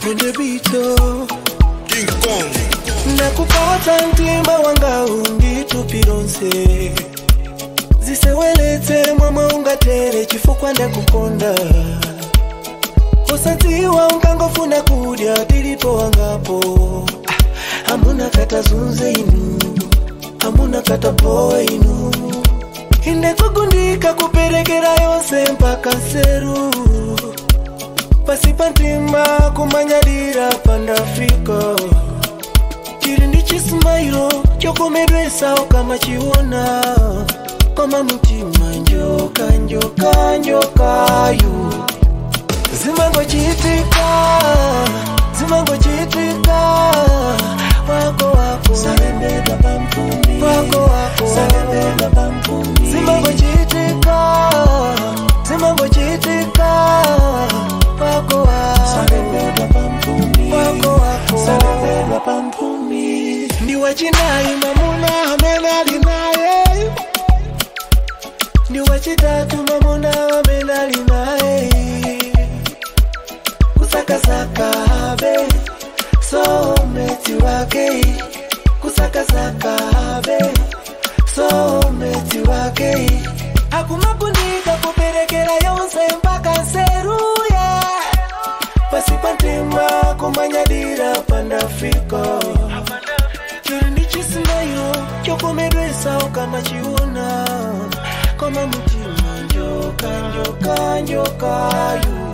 kondebito King Kong. nakupata mtima wanga unditupironse ziseweletse mwamwe ungatere chifukwa ndakukonda usadziwa unkangofuna kudya tilipo wangapo Ah, amuna katazunze inu amuna katapowe inu indekugundika kuperekera yonse mpaka nseru pasipa ntima kumanyadira pandafika chiri ndi chisimairo chokomedwesa kama chiona koma mutima njoka njoka njokayu zimangochitika zimangochitika wako wako salembedwa pampumi wako wako salembedwa pampumi zimangochitika zimangochitika wako wako salembedwa pampumi wako wako salembedwa pampumi ndi wachinayi mamuna amene ali naye ndi wachitatu mamuna amene ali naye kusakasaka be someti wake kusakasaka be someti wake akumakundika kuperekera yonse mpaka nseruye pasipa ntima kumanyadira pandafika chiri ndi chisimairo chokomedwesa kama chiona koma mutima njoka njoka njokayu